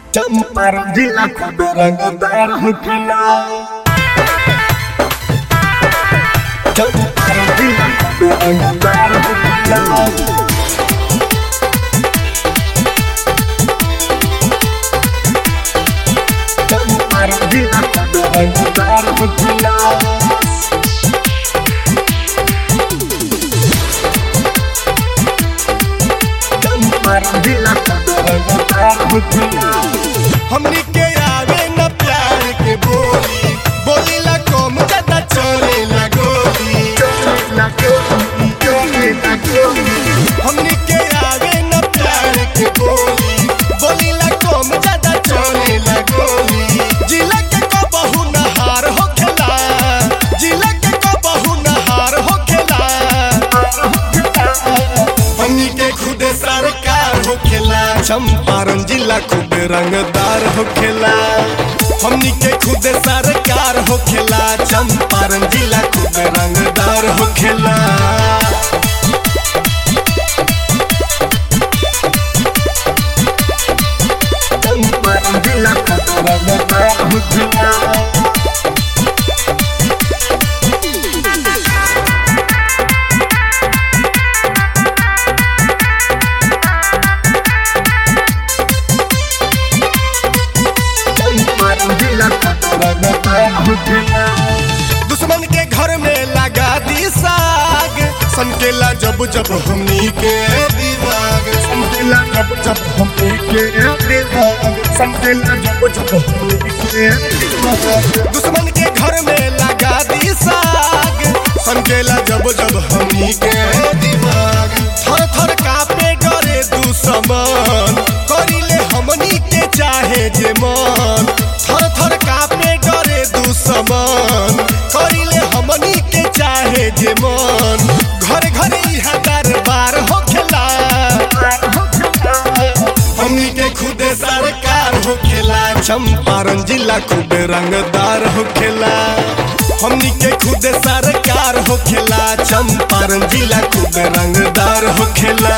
चंपारण जिला खूब रंगदार होखेला चंपारण जिला खूब रंगदार होखेला चंपारण जिला खूब रंगदार होखेला चंपारण जिला खूब रंगदार होखेला हमनी के आवे न प्यार के बोली बोली ला कम ज्यादा चले ला गोली हमनी के आवे न प्यार के बोली बोली ला कम ज्यादा चले ला गोली जिला के को बहु नहार होखेला जिला के को बहु नहार होखेला हमनी के खुद सरकार होखेला चंपारण जिला खुद रंगदार होखेला हमनी के खुद सरकार होखेला चंपारण जिला खुद रंगदार होखेला चंपारण जिला खूब रंगदार होखेला चंपारण जिला खूब रंगदार होखेला दुश्मन के घर में लगा दी साग सनकेला जब जब हमनी के दिमाग संकेला जब जब हम के दिमाग संकेला जब जब हम के दिमाग दुश्मन के घर में लगा दी साग सनकेला जब जब हमनी के दिमाग थर थर कापे डरे दुश्मन करिले हमनी के चाहे जे मन थर थर कापे डरे दुश्मन करिले हमनी के चाहे जे मन घर घर इहा दरबार होखेला हमनी के खुद सरकार होखेला चंपारण जिला खूब रंगदार होखेला हमनी के खुद सरकार होखेला चंपारण जिला खूब रंगदार होखेला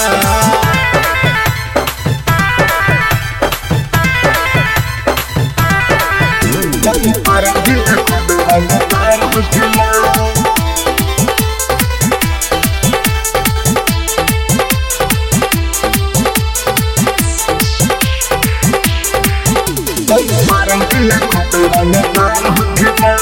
चंपारण जिला खूब रंगदार होखेला चंपारण जिला खूब रंगदार होखेला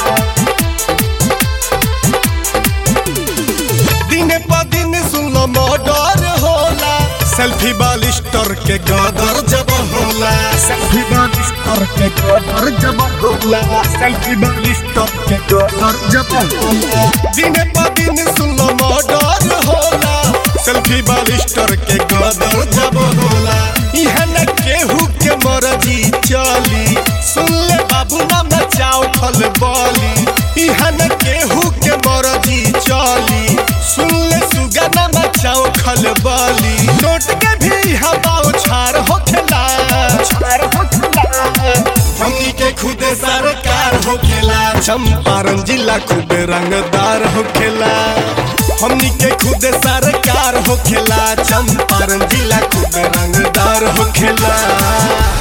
दिन प दिन सुन मर्डर होला सेल्फी बालिस्टर के गदर जब होला सेल्फी बालिश करके गोदर जब होला सेल्फी बालिश करके गोदर जब होला दिन प दिन सुन मर्डर होला सेल्फी बालिस्टर के गदर जब होला इहा न केहू के मर्जी चली सुन ले बाबू ना मचाओ खल बली इहा न केहू के मर्जी चली सुन ले सुगा ना मचाओ खल बली नोट के भी हवाओ छार होखेला छार होखेला हमनी के खुद सरकार होखेला चंपारण जिला खूब रंगदार होखेला हमनी के खुद सरकार होखेला चंपारण जिला खूब रंगदार होखेला